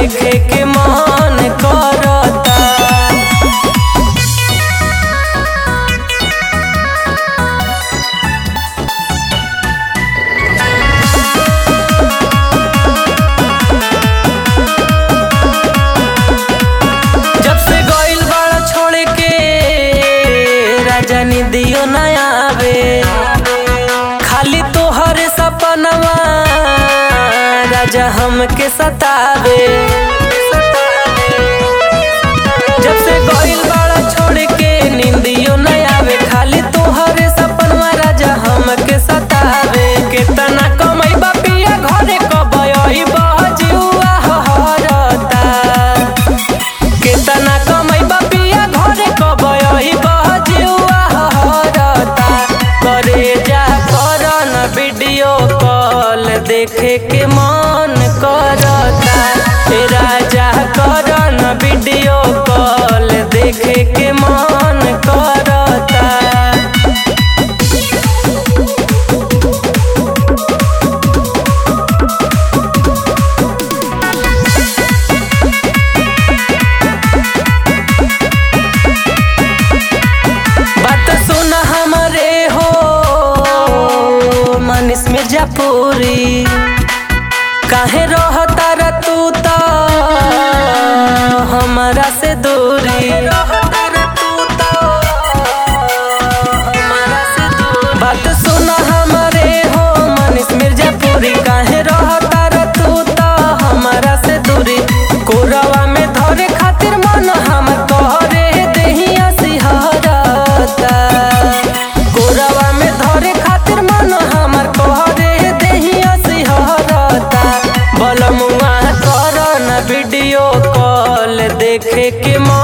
देखे के मन करता जब से गइल बाड़ा छोड़ के राजा निदियो न आवे खाली तोहर सपनवा राजा हमके सतावे जब से गइल बाड़ा छोड़ के निंदियो न आवे खाली तोहर सपनवा राजा हमके सतावे केतना कमैबा पिया घरे कबई बजुआ हरता केतना कमैबा पिया घरे कबई बजुआ हरता करे जा करन वीडियो कॉल देखे के मन करता हे राजा करन वीडियो कॉल देखे के मन करता बात सुन हमरे हो मनीष मिर्जापुरी काहे रहता रे तू तो हमारा से दूरी बात सुन हमरे हो मनीष मिर्जापुरी काहे रहता रे तू तो हमारा से दूरी कोरवा में धरे खातिर मन हम तोहरे देहिया सिहरता कोरवा में धरे खातिर मन हमर तोहरे देहिया सिहरता बलमुआ करन वीडियो कॉल देखे के मन